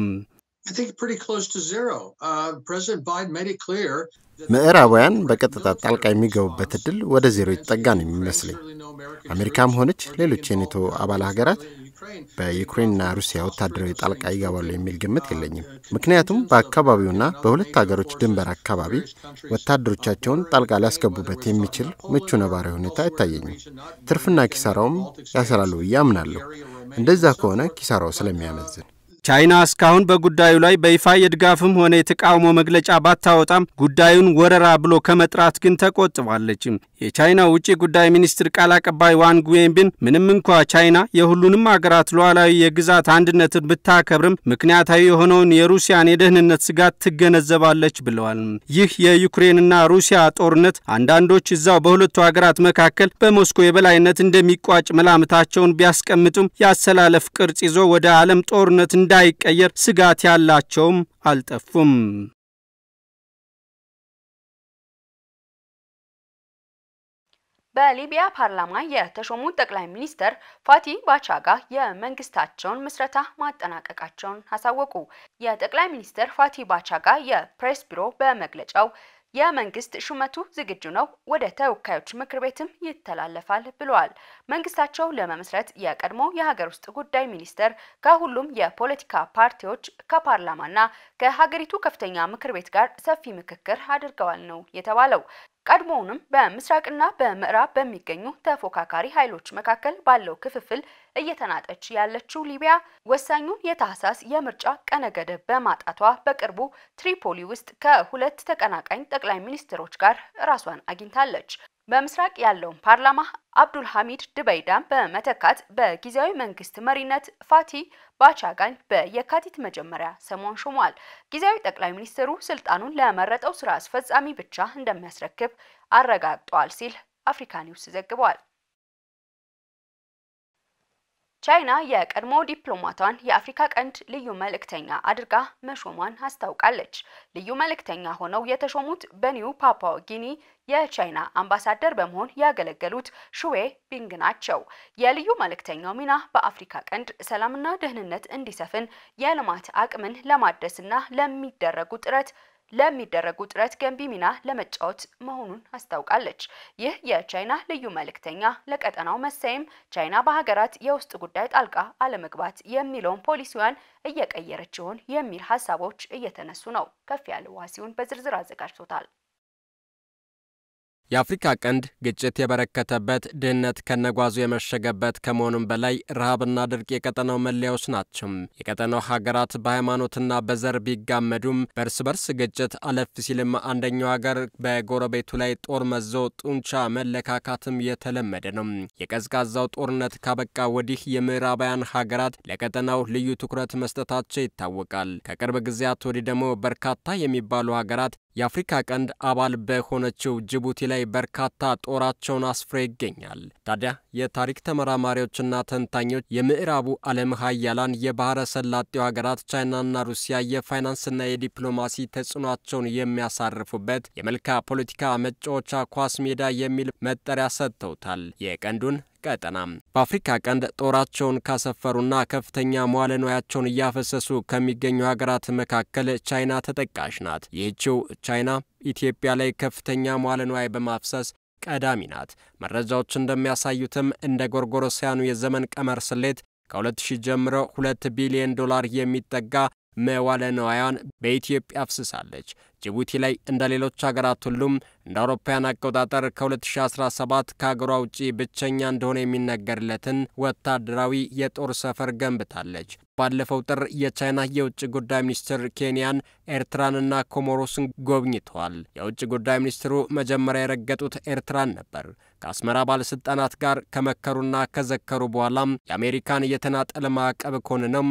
ምዕራባውያን በቀጥታ ጣልቃ የሚገቡበት እድል ወደ ዜሮ የተጠጋ ነው የሚመስለኝ። አሜሪካም ሆነች ሌሎች የኔቶ አባል ሀገራት በዩክሬንና ሩሲያ ወታደራዊ ጣልቃ ይገባሉ የሚል ግምት የለኝም። ምክንያቱም በአካባቢውና በሁለት ሀገሮች ድንበር አካባቢ ወታደሮቻቸውን ጣልቃ ሊያስገቡበት የሚችል ምቹ ነባራዊ ሁኔታ አይታየኝም። ትርፍና ኪሳራውም ያሰላሉ ብዬ አምናለሁ። እንደዛ ከሆነ ኪሳራው ስለሚያመዝን ቻይና እስካሁን በጉዳዩ ላይ በይፋ የድጋፍም ሆነ የተቃውሞ መግለጫ ባታወጣም ጉዳዩን ወረራ ብሎ ከመጥራት ግን ተቆጥባለች። የቻይና ውጭ ጉዳይ ሚኒስትር ቃል አቀባይ ዋንግ ዌንቢን ምንም እንኳ ቻይና የሁሉንም አገራት ሉዓላዊ የግዛት አንድነትን ብታከብርም ምክንያታዊ የሆነውን የሩሲያን የደህንነት ስጋት ትገነዘባለች ብለዋል። ይህ የዩክሬንና ሩሲያ ጦርነት አንዳንዶች እዛው በሁለቱ ሀገራት መካከል በሞስኮ የበላይነት እንደሚቋጭ መላምታቸውን ቢያስቀምጡም የአሰላለፍ ቅርጽ ይዞ ወደ ዓለም ጦርነት እንዳይቀየር ስጋት ያላቸውም አልጠፉም። በሊቢያ ፓርላማ የተሾሙት ጠቅላይ ሚኒስትር ፋቲ ባቻጋ የመንግስታቸውን ምስረታ ማጠናቀቃቸውን አሳወቁ። የጠቅላይ ሚኒስትር ፋቲ ባቻጋ የፕሬስ ቢሮ በመግለጫው የመንግስት ሹመቱ ዝግጁ ነው፣ ወደ ተወካዮች ምክር ቤትም ይተላለፋል ብለዋል። መንግስታቸው ለመመስረት የቀድሞ የሀገር ውስጥ ጉዳይ ሚኒስተር ከሁሉም የፖለቲካ ፓርቲዎች ከፓርላማና ከሀገሪቱ ከፍተኛ ምክር ቤት ጋር ሰፊ ምክክር አድርገዋል ነው የተባለው። ቀድሞውንም በምስራቅና በምዕራብ በሚገኙ ተፎካካሪ ኃይሎች መካከል ባለው ክፍፍል እየተናጠች ያለችው ሊቢያ ወሳኙን የታህሳስ የምርጫ ቀነ ገደብ በማጣቷ በቅርቡ ትሪፖሊ ውስጥ ከሁለት ተቀናቃኝ ጠቅላይ ሚኒስትሮች ጋር ራሷን አግኝታለች። በምስራቅ ያለውን ፓርላማ አብዱል ሐሚድ ድበይዳን በመተካት በጊዜያዊ መንግስት መሪነት ፋቲ ባቻጋን በየካቲት መጀመሪያ ሰሞን ሾሟል። ጊዜያዊ ጠቅላይ ሚኒስትሩ ስልጣኑን ለመረጠው ስራ አስፈጻሚ ብቻ እንደሚያስረክብ አረጋግጧል ሲል አፍሪካ ኒውስ ዘግቧል። ቻይና የቀድሞ ዲፕሎማቷን የአፍሪካ ቀንድ ልዩ መልእክተኛ አድርጋ መሾሟን አስታውቃለች። ልዩ መልእክተኛ ሆነው የተሾሙት በኒው ፓፓ ጊኒ የቻይና አምባሳደር በመሆን ያገለገሉት ሹዌ ቢንግ ናቸው። የልዩ መልእክተኛው ሚና በአፍሪካ ቀንድ ሰላምና ደህንነት እንዲሰፍን የልማት አቅምን ለማደስና ለሚደረጉ ጥረት ለሚደረጉ ጥረት ገንቢ ሚና ለመጫወት መሆኑን አስታውቃለች። ይህ የቻይና ልዩ መልእክተኛ ለቀጠናው መሰየም ቻይና በሀገራት የውስጥ ጉዳይ ጣልቃ አለመግባት የሚለውን ፖሊሲዋን እየቀየረች ይሆን የሚል ሀሳቦች እየተነሱ ነው። ከፍ ያለ ዋሲውን በዝርዝር አዘጋጅቶታል። የአፍሪካ ቀንድ ግጭት የበረከተበት ድህነት ከነጓዙ የመሸገበት ከመሆኑም በላይ ረሃብና ድርቅ የቀጠናው መለያዎች ናቸው። የቀጠናው ሀገራት በሃይማኖትና በዘር ቢጋመዱም በእርስ በርስ ግጭት አለፍ ሲልም አንደኛው ሀገር በጎረቤቱ ላይ ጦር መዞ ጡንቻ መለካካትም የተለመደ ነው። የቀዝቃዛው ጦርነት ካበቃ ወዲህ የምዕራባውያን ሀገራት ለቀጠናው ልዩ ትኩረት መስጠታቸው ይታወቃል። ከቅርብ ጊዜያት ወዲህ ደግሞ በርካታ የሚባሉ ሀገራት የአፍሪካ ቀንድ አባል በሆነችው ጅቡቲ ላይ በርካታ ጦራቸውን አስፍሮ ይገኛል። ታዲያ የታሪክ ተመራማሪዎችና ተንታኞች የምዕራቡ ዓለም ሀያላን የባህረ ሰላጤው ሀገራት ቻይናና ሩሲያ የፋይናንስና የዲፕሎማሲ ተጽዕኗቸውን የሚያሳርፉበት የመልካ ፖለቲካ መጫወቻ ኳስ ሜዳ የሚል መጠሪያ ሰጥተውታል። የቀንዱን ቀጠና በአፍሪካ ቀንድ ጦራቸውን ካሰፈሩና ከፍተኛ መዋለ ንዋያቸውን እያፈሰሱ ከሚገኙ ሀገራት መካከል ቻይና ተጠቃሽ ናት። ይህችው ቻይና ኢትዮጵያ ላይ ከፍተኛ መዋለ ንዋይ በማፍሰስ ቀዳሚ ናት። መረጃዎች እንደሚያሳዩትም እንደ ጎርጎሮሳውያኑ የዘመን ቀመር ስሌት ከ2000 ጀምሮ 2 ቢሊዮን ዶላር የሚጠጋ መዋለ ንዋያን በኢትዮጵያ አፍስሳለች። ጅቡቲ ላይ እንደ ሌሎች ሀገራት ሁሉም እንደ አውሮፓውያን አቆጣጠር ከ2017 ከሀገሯ ውጪ ብቸኛ እንደሆነ የሚነገርለትን ወታደራዊ የጦር ሰፈር ገንብታለች። ባለፈው ጥር የቻይና የውጭ ጉዳይ ሚኒስትር ኬንያን፣ ኤርትራንና ኮሞሮስን ጎብኝተዋል። የውጭ ጉዳይ ሚኒስትሩ መጀመሪያ የረገጡት ኤርትራን ነበር። ከአስመራ ባለስልጣናት ጋር ከመከሩና ከዘከሩ በኋላም የአሜሪካን የተናጠል ማዕቀብ ኮንነውም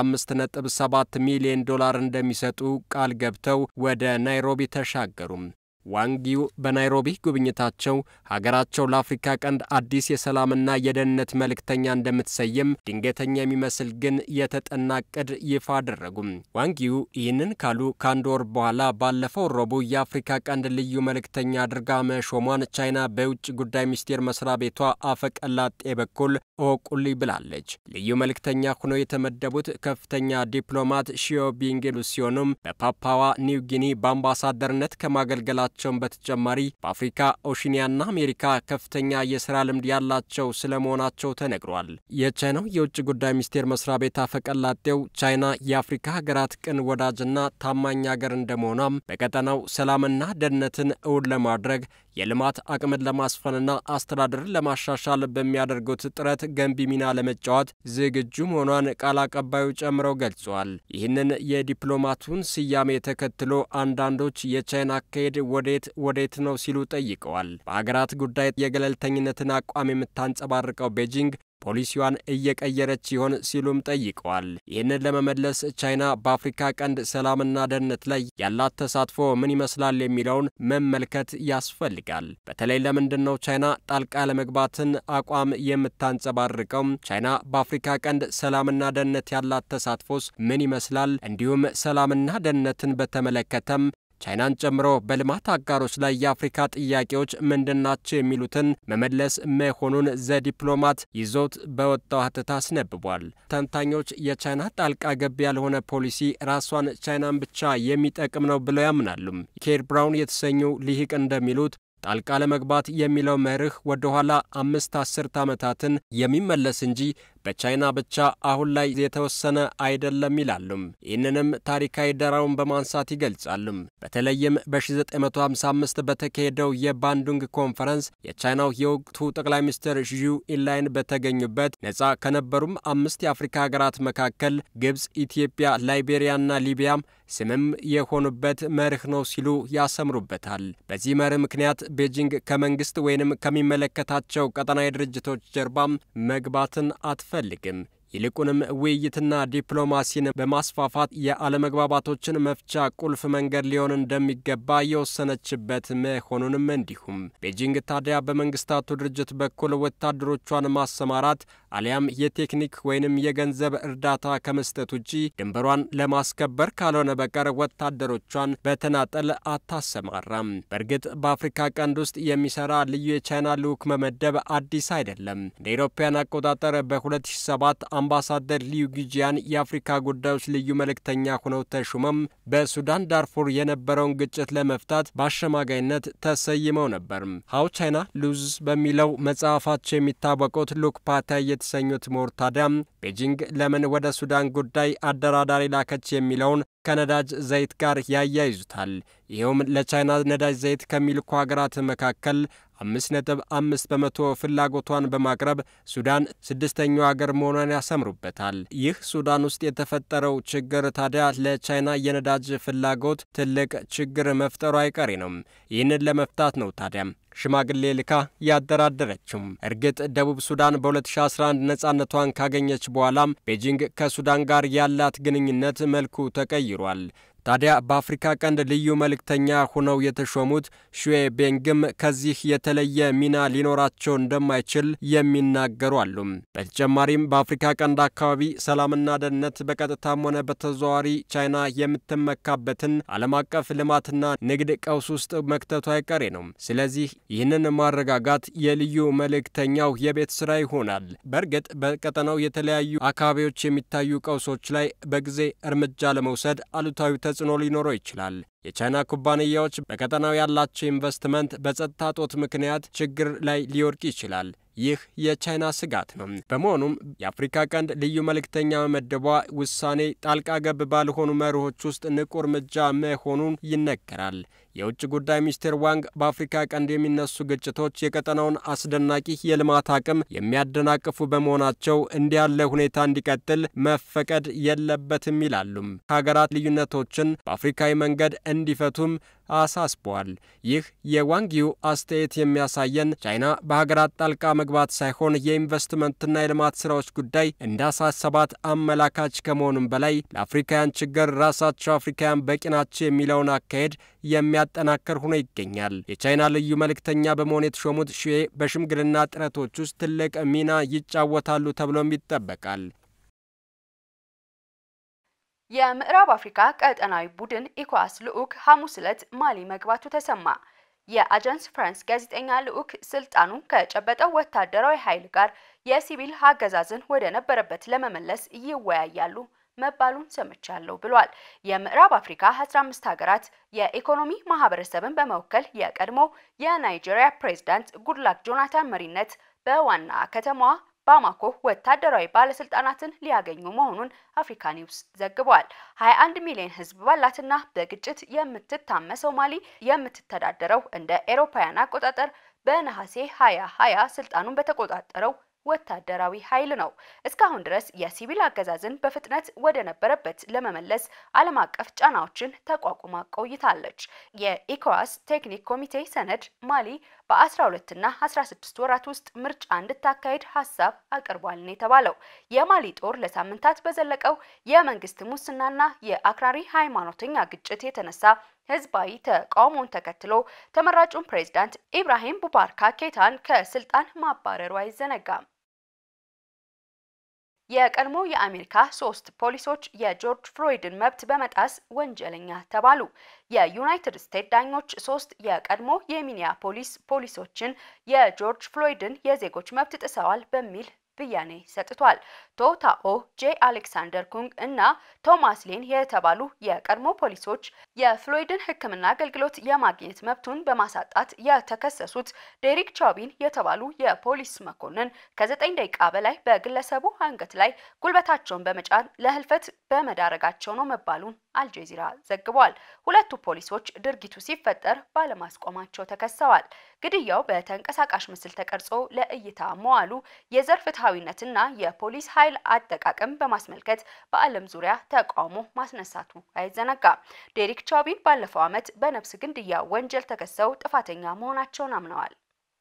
15.7 ሚሊዮን ዶላር እንደሚሰጡ ቃል ገብተው ወደ ናይሮቢ ተሻገሩም። ዋንጊው በናይሮቢ ጉብኝታቸው ሀገራቸው ለአፍሪካ ቀንድ አዲስ የሰላምና የደህንነት መልእክተኛ እንደምትሰይም ድንገተኛ የሚመስል ግን የተጠና እቅድ ይፋ አደረጉም። ዋንጊው ይህንን ካሉ ከአንድ ወር በኋላ ባለፈው ረቡዕ የአፍሪካ ቀንድ ልዩ መልእክተኛ አድርጋ መሾሟን ቻይና በውጭ ጉዳይ ሚኒስቴር መስሪያ ቤቷ አፈቀላጤ በኩል እወቁልኝ ብላለች። ልዩ መልእክተኛ ሆነው የተመደቡት ከፍተኛ ዲፕሎማት ሺዮ ቢንግሉ ሲሆኑም በፓፓዋ ኒው ጊኒ በአምባሳደርነት ከማገልገላቸው ቸውን በተጨማሪ በአፍሪካ ኦሺኒያና አሜሪካ ከፍተኛ የስራ ልምድ ያላቸው ስለመሆናቸው ተነግሯል። የቻይናው የውጭ ጉዳይ ሚኒስቴር መስሪያ ቤት አፈቀላጤው ቻይና የአፍሪካ ሀገራት ቅን ወዳጅና ታማኝ ሀገር እንደመሆኗም በቀጠናው ሰላምና ደህንነትን እውን ለማድረግ የልማት አቅምን ለማስፈንና አስተዳደርን ለማሻሻል በሚያደርጉት ጥረት ገንቢ ሚና ለመጫወት ዝግጁ መሆኗን ቃል አቀባዩ ጨምረው ገልጸዋል። ይህንን የዲፕሎማቱን ስያሜ ተከትሎ አንዳንዶች የቻይና አካሄድ ወዴት ወዴት ነው ሲሉ ጠይቀዋል። በሀገራት ጉዳይ የገለልተኝነትን አቋም የምታንጸባርቀው ቤጂንግ ፖሊሲዋን እየቀየረች ይሆን ሲሉም ጠይቀዋል። ይህንን ለመመለስ ቻይና በአፍሪካ ቀንድ ሰላምና ደህንነት ላይ ያላት ተሳትፎ ምን ይመስላል የሚለውን መመልከት ያስፈልጋል። በተለይ ለምንድን ነው ቻይና ጣልቃ ለመግባትን አቋም የምታንጸባርቀው? ቻይና በአፍሪካ ቀንድ ሰላምና ደህንነት ያላት ተሳትፎስ ምን ይመስላል? እንዲሁም ሰላምና ደህንነትን በተመለከተም ቻይናን ጨምሮ በልማት አጋሮች ላይ የአፍሪካ ጥያቄዎች ምንድናቸው የሚሉትን መመለስ መሆኑን ዘዲፕሎማት ይዞት በወጣው ሀተታ አስነብቧል። ተንታኞች የቻይና ጣልቃ ገብ ያልሆነ ፖሊሲ ራሷን ቻይናን ብቻ የሚጠቅም ነው ብለው ያምናሉ። ኬር ብራውን የተሰኙ ሊሂቅ እንደሚሉት ጣልቃ ለመግባት የሚለው መርህ ወደ ኋላ አምስት አስርት ዓመታትን የሚመለስ እንጂ በቻይና ብቻ አሁን ላይ የተወሰነ አይደለም ይላሉም። ይህንንም ታሪካዊ ዳራውን በማንሳት ይገልጻሉም። በተለይም በ1955 በተካሄደው የባንዱንግ ኮንፈረንስ የቻይናው የወቅቱ ጠቅላይ ሚኒስትር ዢው ኢንላይን በተገኙበት ነጻ ከነበሩም አምስት የአፍሪካ ሀገራት መካከል ግብፅ፣ ኢትዮጵያ፣ ላይቤሪያና ሊቢያም ስምም የሆኑበት መርህ ነው ሲሉ ያሰምሩበታል። በዚህ መርህ ምክንያት ቤጂንግ ከመንግስት ወይንም ከሚመለከታቸው ቀጠናዊ ድርጅቶች ጀርባም መግባትን አትፈልግም። ይልቁንም ውይይትና ዲፕሎማሲን በማስፋፋት የአለመግባባቶችን መፍቻ ቁልፍ መንገድ ሊሆን እንደሚገባ የወሰነችበት መሆኑንም እንዲሁም ቤጂንግ ታዲያ በመንግስታቱ ድርጅት በኩል ወታደሮቿን ማሰማራት አሊያም የቴክኒክ ወይንም የገንዘብ እርዳታ ከመስጠት ውጪ ድንበሯን ለማስከበር ካልሆነ በቀር ወታደሮቿን በተናጠል አታሰማራም። በእርግጥ በአፍሪካ ቀንድ ውስጥ የሚሰራ ልዩ የቻይና ልዑክ መመደብ አዲስ አይደለም። እንደ አውሮፓውያን አቆጣጠር በ2007 አምባሳደር ሊዩ ጊጂያን የአፍሪካ ጉዳዮች ልዩ መልእክተኛ ሆነው ተሹመም በሱዳን ዳርፉር የነበረውን ግጭት ለመፍታት በአሸማጋይነት ተሰይመው ነበር። ሀው ቻይና ሉዝ በሚለው መጽሐፋቸው የሚታወቁት ሉክ ፓታይ የተሰኙት ምሁር ታዲያም ቤጂንግ ለምን ወደ ሱዳን ጉዳይ አደራዳሪ ላከች የሚለውን ከነዳጅ ዘይት ጋር ያያይዙታል። ይኸውም ለቻይና ነዳጅ ዘይት ከሚልኩ ሀገራት መካከል አምስት ነጥብ አምስት በመቶ ፍላጎቷን በማቅረብ ሱዳን ስድስተኛው ሀገር መሆኗን ያሰምሩበታል። ይህ ሱዳን ውስጥ የተፈጠረው ችግር ታዲያ ለቻይና የነዳጅ ፍላጎት ትልቅ ችግር መፍጠሩ አይቀሬ ነው። ይህንን ለመፍታት ነው ታዲያም ሽማግሌ ልካ ያደራደረችው። እርግጥ ደቡብ ሱዳን በ2011 ነጻነቷን ካገኘች በኋላም ቤጂንግ ከሱዳን ጋር ያላት ግንኙነት መልኩ ተቀይሯል። ታዲያ በአፍሪካ ቀንድ ልዩ መልእክተኛ ሆነው የተሾሙት ሹዌ ቤንግም ከዚህ የተለየ ሚና ሊኖራቸው እንደማይችል የሚናገሩ አሉ። በተጨማሪም በአፍሪካ ቀንድ አካባቢ ሰላምና ደህንነት በቀጥታም ሆነ በተዘዋዋሪ ቻይና የምትመካበትን ዓለም አቀፍ ልማትና ንግድ ቀውስ ውስጥ መክተቱ አይቀሬ ነው። ስለዚህ ይህንን ማረጋጋት የልዩ መልእክተኛው የቤት ስራ ይሆናል። በእርግጥ በቀጠናው የተለያዩ አካባቢዎች የሚታዩ ቀውሶች ላይ በጊዜ እርምጃ ለመውሰድ አሉታዊ ተጽዕኖ ሊኖረው ይችላል። የቻይና ኩባንያዎች በቀጠናው ያላቸው ኢንቨስትመንት በጸጥታ ጦት ምክንያት ችግር ላይ ሊወድቅ ይችላል። ይህ የቻይና ስጋት ነው። በመሆኑም የአፍሪካ ቀንድ ልዩ መልእክተኛ መመደቧ ውሳኔ ጣልቃ ገብ ባልሆኑ መርሆች ውስጥ ንቁ እርምጃ መሆኑን ይነገራል። የውጭ ጉዳይ ሚኒስቴር ዋንግ በአፍሪካ ቀንድ የሚነሱ ግጭቶች የቀጠናውን አስደናቂ የልማት አቅም የሚያደናቅፉ በመሆናቸው እንዲህ ያለ ሁኔታ እንዲቀጥል መፈቀድ የለበትም ይላሉም። ሀገራት ልዩነቶችን በአፍሪካዊ መንገድ እንዲፈቱም አሳስበዋል። ይህ የዋንጊው አስተያየት የሚያሳየን ቻይና በሀገራት ጣልቃ መግባት ሳይሆን የኢንቨስትመንትና የልማት ስራዎች ጉዳይ እንዳሳሰባት አመላካች ከመሆኑም በላይ ለአፍሪካውያን ችግር ራሳቸው አፍሪካውያን በቂ ናቸው የሚለውን አካሄድ የሚያጠናክር ሆኖ ይገኛል። የቻይና ልዩ መልእክተኛ በመሆን የተሾሙት ሺዌ በሽምግልና ጥረቶች ውስጥ ትልቅ ሚና ይጫወታሉ ተብሎም ይጠበቃል። የምዕራብ አፍሪካ ቀጠናዊ ቡድን ኢኳስ ልዑክ ሐሙስ ዕለት ማሊ መግባቱ ተሰማ። የአጃንስ ፍራንስ ጋዜጠኛ ልዑክ ስልጣኑ ከጨበጠው ወታደራዊ ኃይል ጋር የሲቪል አገዛዝን ወደ ነበረበት ለመመለስ ይወያያሉ መባሉን ሰምቻለሁ ብሏል። የምዕራብ አፍሪካ 15 ሀገራት የኢኮኖሚ ማህበረሰብን በመወከል የቀድሞ የናይጄሪያ ፕሬዝዳንት ጉድላክ ጆናታን መሪነት በዋና ከተማዋ ባማኮ ወታደራዊ ባለስልጣናትን ሊያገኙ መሆኑን አፍሪካ ኒውስ ዘግቧል። 21 ሚሊዮን ህዝብ ባላትና በግጭት የምትታመሰው ማሊ የምትተዳደረው እንደ ኤሮፓውያን አቆጣጠር በነሐሴ 2020 ስልጣኑን በተቆጣጠረው ወታደራዊ ኃይል ነው። እስካሁን ድረስ የሲቪል አገዛዝን በፍጥነት ወደ ነበረበት ለመመለስ ዓለም አቀፍ ጫናዎችን ተቋቁማ ቆይታለች። የኢኮዋስ ቴክኒክ ኮሚቴ ሰነድ ማሊ በ12 እና 16 ወራት ውስጥ ምርጫ እንድታካሄድ ሀሳብ አቅርቧል ነው የተባለው። የማሊ ጦር ለሳምንታት በዘለቀው የመንግስት ሙስናና የአክራሪ ሃይማኖተኛ ግጭት የተነሳ ህዝባዊ ተቃውሞን ተከትሎ ተመራጩን ፕሬዝዳንት ኢብራሂም ቡባርካ ኬታን ከስልጣን ማባረሩ አይዘነጋም። የቀድሞ የአሜሪካ ሶስት ፖሊሶች የጆርጅ ፍሎይድን መብት በመጣስ ወንጀለኛ ተባሉ። የዩናይትድ ስቴትስ ዳኞች ሶስት የቀድሞ የሚኒያፖሊስ ፖሊሶችን የጆርጅ ፍሎይድን የዜጎች መብት ጥሰዋል በሚል ብያኔ ሰጥቷል። ቶታኦ ጄ አሌክሳንደር ኩንግ እና ቶማስ ሌን የተባሉ የቀድሞ ፖሊሶች የፍሎይድን ሕክምና አገልግሎት የማግኘት መብቱን በማሳጣት የተከሰሱት ዴሪክ ቻቢን የተባሉ የፖሊስ መኮንን ከዘጠኝ ደቂቃ በላይ በግለሰቡ አንገት ላይ ጉልበታቸውን በመጫን ለህልፈት በመዳረጋቸው ነው መባሉን አልጀዚራ ዘግቧል። ሁለቱ ፖሊሶች ድርጊቱ ሲፈጠር ባለማስቆማቸው ተከሰዋል። ግድያው በተንቀሳቃሽ ምስል ተቀርጾ ለእይታ መዋሉ የዘር ፍትሐዊነትና የፖሊስ ኃይል አጠቃቀም በማስመልከት በዓለም ዙሪያ ተቃውሞ ማስነሳቱ አይዘነጋም። ዴሪክ ቻቢን ባለፈው ዓመት በነፍስ ግድያ ወንጀል ተከሰው ጥፋተኛ መሆናቸውን አምነዋል።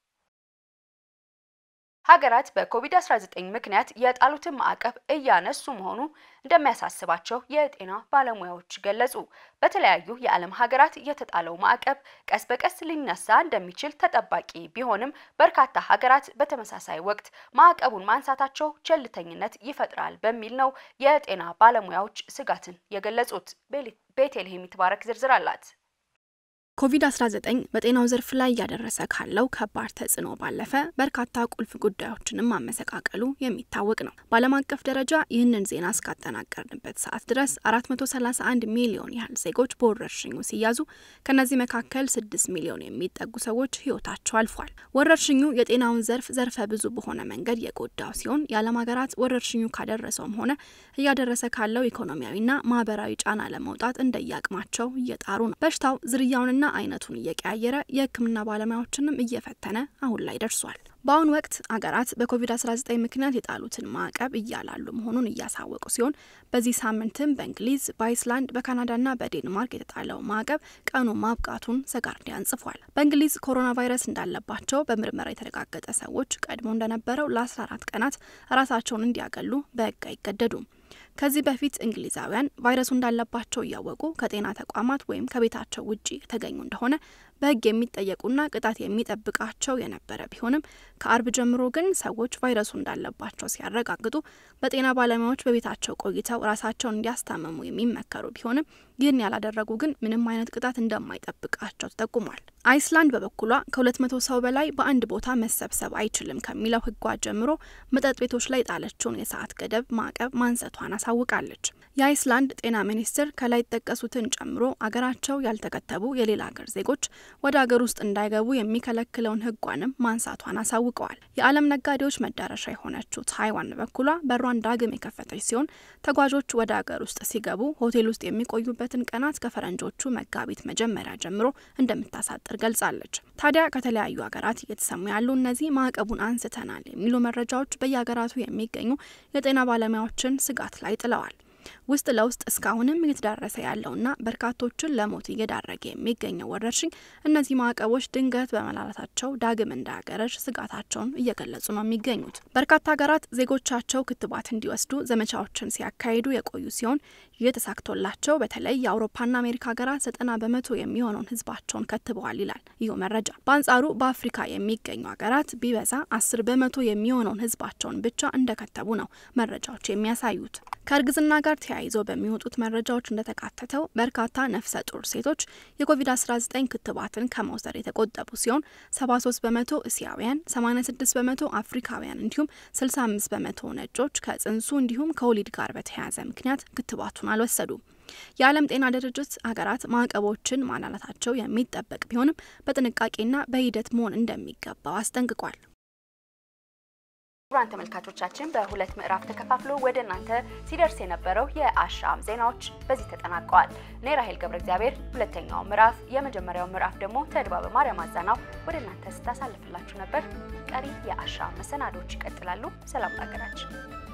ሀገራት በኮቪድ-19 ምክንያት የጣሉትን ማዕቀብ እያነሱ መሆኑ እንደሚያሳስባቸው የጤና ባለሙያዎች ገለጹ። በተለያዩ የዓለም ሀገራት የተጣለው ማዕቀብ ቀስ በቀስ ሊነሳ እንደሚችል ተጠባቂ ቢሆንም በርካታ ሀገራት በተመሳሳይ ወቅት ማዕቀቡን ማንሳታቸው ቸልተኝነት ይፈጥራል በሚል ነው የጤና ባለሙያዎች ስጋትን የገለጹት። ቤቴልሄም ይትባረክ ዝርዝር አላት። ኮቪድ-19 በጤናው ዘርፍ ላይ እያደረሰ ካለው ከባድ ተጽዕኖ ባለፈ በርካታ ቁልፍ ጉዳዮችንም ማመሰቃቀሉ የሚታወቅ ነው። በዓለም አቀፍ ደረጃ ይህንን ዜና እስካጠናቀርንበት ሰዓት ድረስ 431 ሚሊዮን ያህል ዜጎች በወረርሽኙ ሲያዙ ከነዚህ መካከል 6 ሚሊዮን የሚጠጉ ሰዎች ሕይወታቸው አልፏል። ወረርሽኙ የጤናውን ዘርፍ ዘርፈ ብዙ በሆነ መንገድ የጎዳው ሲሆን የዓለም ሀገራት ወረርሽኙ ካደረሰውም ሆነ እያደረሰ ካለው ኢኮኖሚያዊና ማህበራዊ ጫና ለመውጣት እንደየአቅማቸው እየጣሩ ነው። በሽታው ዝርያውንና አይነቱን እየቀያየረ የሕክምና ባለሙያዎችንም እየፈተነ አሁን ላይ ደርሷል። በአሁኑ ወቅት አገራት በኮቪድ-19 ምክንያት የጣሉትን ማዕቀብ እያላሉ መሆኑን እያሳወቁ ሲሆን በዚህ ሳምንትም በእንግሊዝ፣ በአይስላንድ፣ በካናዳና በዴንማርክ የተጣለው ማዕቀብ ቀኑ ማብቃቱን ዘጋርዲያን ጽፏል። በእንግሊዝ ኮሮና ቫይረስ እንዳለባቸው በምርመራ የተረጋገጠ ሰዎች ቀድሞ እንደነበረው ለ14 ቀናት ራሳቸውን እንዲያገሉ በሕግ አይገደዱም። ከዚህ በፊት እንግሊዛውያን ቫይረሱ እንዳለባቸው እያወቁ ከጤና ተቋማት ወይም ከቤታቸው ውጪ የተገኙ እንደሆነ በሕግ የሚጠየቁና ቅጣት የሚጠብቃቸው የነበረ ቢሆንም ከአርብ ጀምሮ ግን ሰዎች ቫይረሱ እንዳለባቸው ሲያረጋግጡ በጤና ባለሙያዎች በቤታቸው ቆይተው ራሳቸውን እንዲያስታምሙ የሚመከሩ ቢሆንም ይህን ያላደረጉ ግን ምንም አይነት ቅጣት እንደማይጠብቃቸው ተጠቁሟል። አይስላንድ በበኩሏ ከሁለት መቶ ሰው በላይ በአንድ ቦታ መሰብሰብ አይችልም ከሚለው ሕጓ ጀምሮ መጠጥ ቤቶች ላይ ጣለችውን የሰዓት ገደብ ማዕቀብ ማንሰቷን አሳውቃለች። የአይስላንድ ጤና ሚኒስትር ከላይ ጠቀሱትን ጨምሮ አገራቸው ያልተከተቡ የሌላ ሀገር ዜጎች ወደ ሀገር ውስጥ እንዳይገቡ የሚከለክለውን ሕጓንም ማንሳቷን አሳውቀዋል። የዓለም ነጋዴዎች መዳረሻ የሆነችው ታይዋን በበኩሏ በሯን ዳግም የከፈተች ሲሆን ተጓዦች ወደ ሀገር ውስጥ ሲገቡ ሆቴል ውስጥ የሚቆዩበትን ቀናት ከፈረንጆቹ መጋቢት መጀመሪያ ጀምሮ እንደምታሳጥር ገልጻለች። ታዲያ ከተለያዩ ሀገራት እየተሰሙ ያሉ እነዚህ ማዕቀቡን አንስተናል የሚሉ መረጃዎች በየሀገራቱ የሚገኙ የጤና ባለሙያዎችን ስጋት ላይ ጥለዋል። ውስጥ ለውስጥ እስካሁንም እየተዳረሰ ያለውና በርካቶችን ለሞት እየዳረገ የሚገኘው ወረርሽኝ እነዚህ ማዕቀቦች ድንገት በመላላታቸው ዳግም እንዳያገረሽ ስጋታቸውን እየገለጹ ነው የሚገኙት። በርካታ ሀገራት ዜጎቻቸው ክትባት እንዲወስዱ ዘመቻዎችን ሲያካሂዱ የቆዩ ሲሆን ይህ ተሳክቶላቸው በተለይ የአውሮፓና አሜሪካ ሀገራት ዘጠና በመቶ የሚሆነውን ሕዝባቸውን ከትበዋል ይላል ይህ መረጃ። በአንጻሩ በአፍሪካ የሚገኙ ሀገራት ቢበዛ አስር በመቶ የሚሆነውን ሕዝባቸውን ብቻ እንደከተቡ ነው መረጃዎች የሚያሳዩት። ከእርግዝና ጋር ተያይዞ በሚወጡት መረጃዎች እንደተካተተው በርካታ ነፍሰ ጡር ሴቶች የኮቪድ-19 ክትባትን ከመውሰድ የተቆጠቡ ሲሆን 73 በመቶ እስያውያን፣ 86 በመቶ አፍሪካውያን እንዲሁም 65 በመቶ ነጮች ከጽንሱ እንዲሁም ከወሊድ ጋር በተያያዘ ምክንያት ክትባቱን አልወሰዱም። የዓለም ጤና ድርጅት ሀገራት ማዕቀቦችን ማላላታቸው የሚጠበቅ ቢሆንም በጥንቃቄና በሂደት መሆን እንደሚገባው አስጠንቅቋል። ክቡራን ተመልካቾቻችን በሁለት ምዕራፍ ተከፋፍሎ ወደ እናንተ ሲደርስ የነበረው የአሻም ዜናዎች በዚህ ተጠናቀዋል። እኔ ራሄል ገብረ እግዚአብሔር ሁለተኛው ምዕራፍ፣ የመጀመሪያው ምዕራፍ ደግሞ ተድባበ ማርያም አዛናው ወደ እናንተ ስታሳልፍላችሁ ነበር። ቀሪ የአሻም መሰናዶች ይቀጥላሉ። ሰላም ለሀገራችን።